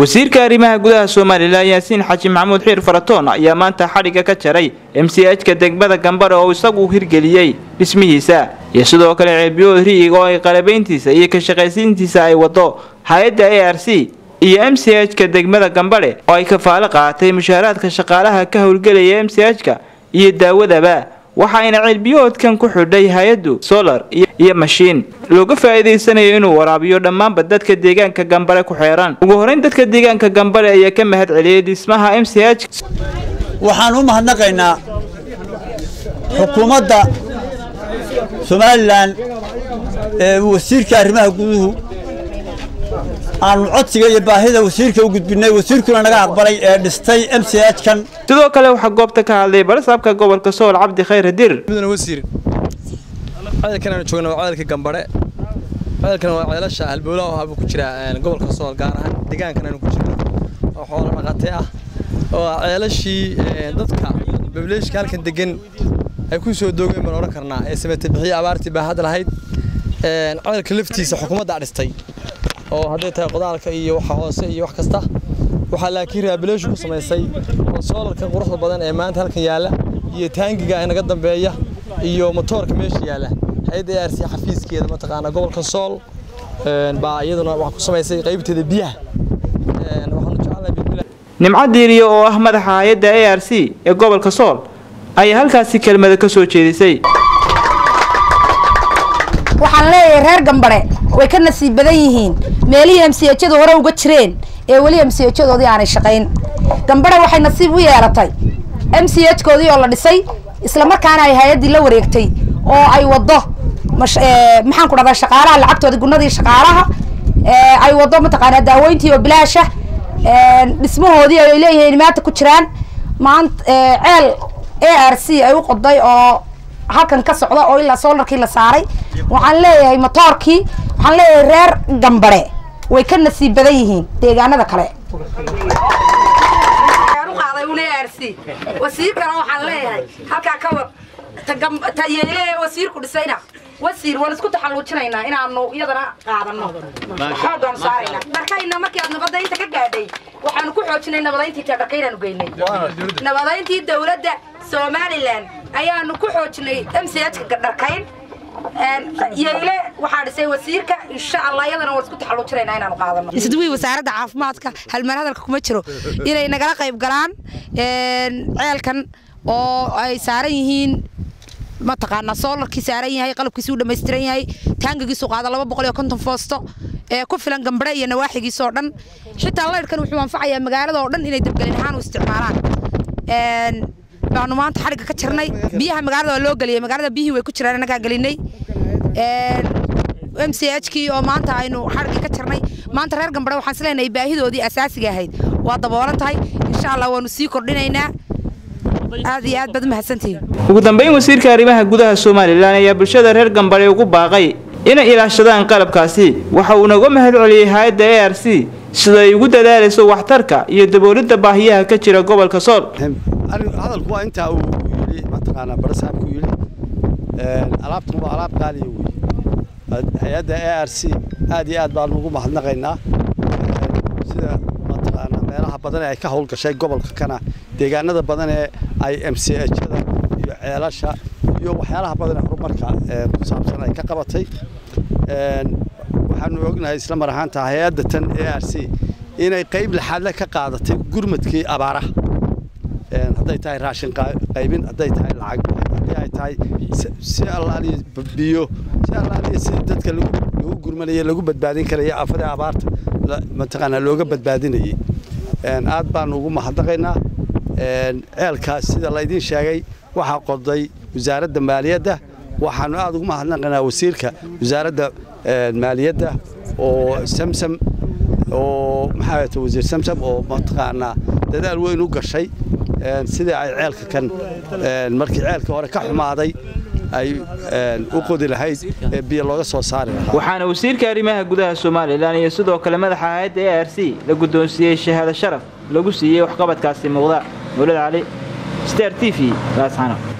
wasiirka arrimaha gudaha somalilan yaasiin xaji maxamuud xiir faratoon ayaa maanta xadhigga ka jaray m c h-ka degmada gambare oo isagu hirgeliyey dhismihiisa iyo sidoo kale ceelbiyood riig oo ay qalabayntiisa iyo ka shaqaysiintiisa ay wado hay-adda a r c iyo m c h-ka degmada gambare oo ay kafaalo qaatay mushaaraadka shaqaalaha ka howlgelaya m c h-ka iyo daawadaba waxaayna ceelbiyoodkan ku xidhay hay-addu solar iyo mashiin looga faa'iidaysanayo inuu waraabiyo dhammaanba dadka deegaanka gambare ku xeeran ugu horeyn dadka deegaanka gambare ayaa ka mahad celiyey dhismaha m c h waxaan u mahadnaqaynaa xukuumadda somalilan ee wasiirka arrimaha guduhu aanu codsiga iyo baahida wasiirka u gudbinay wasiirkuna naga aqbalay ee dhistay m c h kan sidoo kale waxaa goobta ka hadlay barasaabka gobolka sool cabdi khayr dir mudane wasiir ceelkan aanu joogna waa ceelka gambare ceelkan waa ceelasha halbowlaha oo haba ku jira gobolka sool gaar ahaan deegaankan aanu ku jirno oo xoolo dhaqatay ah oo ceelashii dadka bableeshka halkan degan ay ku soo doogeen baan odhan karnaa ee sameetay bixiyo abaartii baa hadda lahayd ceelka laftiisa xukuumadda dhistay oo hadday tahay qodaalka iyo waxa hoose iyo wax kasta waxaa laakiin rehabilitation ku samaysay oo soolarka quruxda badan ee maanta halkan yaalla iyo taangiga ee naga dambeeya iyo motoorka meesha yaalla hay-adda ARC xafiiskeeda mataqaana gobolka sool baa iyaduna wax ku samaysay qaybteeda biyaha waxaanu jeclahay bismillah nimco diiriyo oo ah madaxa hay-adda a r c ee gobolka sool ayaa halkaasi kelmada ka soo jeedisay waxaan leeyahay reer gambare way ka nasiib badan yihiin meelihii msiyajadu hore uga jireen ee weli msiyajadoodii aanay shaqayn gambare waxay nasiib u yeelatay m c h koodii oo la dhisay islamarkaana ay hay-addii la wareegtay oo ay wado maxaan ku dhahdaa shaqaalaha lacagtoodii gunadii shaqaalaha ay wado mataqaanaa daaweyntii oo bilaasha dhismahoodii ay leeyihiin maanta ku jiraan maanta ceel a r c ay u qoday oo halkan ka socda oo ilaa soolarkii la saaray waxaan leeyahay motoorkii waxaan leeyahay reer gambare way ka nasiib badan yihiin deegaanada kale wasiirkana waxaan leeyahay halkaa ka wad ta yeele wasiirku dhisayna wasiir waan isku taxalluujinaynaa inaanu iyadana qaadano xoogaanu saarayna dharkayna markii aad nabadaynta ka gaadhay waxaanu ku xoojinay nabadayntii tadharkaynaanu geynay nabadayntii dowladda somalilan ayaanu ku xoojinay m c h ka dharkayn yeyle waxaa dhisay wasiirka insha allah iyadana waan isku taxalluujinaynaa inaanu qaadano isduwii wasaaradda caafimaadka halmaan hadalka kuma jiro inay nagala qayb galaan ceelkan oo ay saaran yihiin mataqaanaa soolarkii saaran yahay qalabkiisuu dhammaystiran yahay taangagiisu qaada laba boqol iyo konton foosto ee ku filan gambare iyo nawaaxigiisa oo dhan xitaa laydhkan wuxuu anfacayaa magaalada oo dhan inay dabgelin ahaan u isticmaalaan baanu maanta xadhigga ka jirnay biyaha magaalada waa loo geliyay magaalada biyihii way ku jiraan annagaa gelinay m c h kii oo maanta aynu xadhigga ka jirnay maanta reer gambare waxaan isleenahay baahidoodii asaasiga ahayd waa daboolan tahay insha allah waanu sii kordhinaynaa aad iyo aad baad umahadsantihiin ugu dambeyn wasiirka arrimaha gudaha somalilan ayaa bulshada reer gambare ugu baaqay inay ilaashadaan qalabkaasi waxa uu naga mahad celiyey hay-adda a r c sida ay ugu dadaalayso waxtarka iyo daboolidda baahiyaha ka jira gobolka sool hadalku waa intaa uu yidhi mataqaanaa barasaabku yidhi alaabtan waa alaab qaaliya wey hay-adda a r c aad iyo aad baanu ugu mahadnaqaynaa sida mataqaanaa meelaha badan ee ay ka howlgashay gobolka kana deegaanada badan ee ay m c h-da iyo ceelasha iyo waxyaalaha badan ee horumarka ku saabsan ay ka qabatay waxaanu ognahay isla mar ahaanta hay-adda tan a r c inay qayb lixaadle ka qaadatay gurmadkii abaaraha hadday tahay raashin qaybin hadday tahay lacag haddii ay tahay si allaaliya biyo si allaaliya si dadka lagu gurmanayay lagu badbaadin karaya aafada abaarta mataqaanaa looga badbaadinayay aad baanu ugu mahadnaqaynaa ceelkaas sida laydiin sheegay waxaa qoday wasaaradda maaliyadda waxaanu aad ugu mahadnaqaynaa wasiirka wasaaradda maaliyadda oo samsam oo maxaa ta wasiir samsam oo mataqaanaa dadaal weyn u gashay sidii ay ceelka kan markii ceelka hore ka xumaaday ay u qodi lahayd ee biyo looga soo saari lahaa waxaana wasiirka arrimaha gudaha somalilan iyo sidoo kale madaxa hay-adda a r c la guddoonsiiyey shahaado sharaf lagu siiyey waxqabadkaasi muuqda mawlad cali star t v laasxano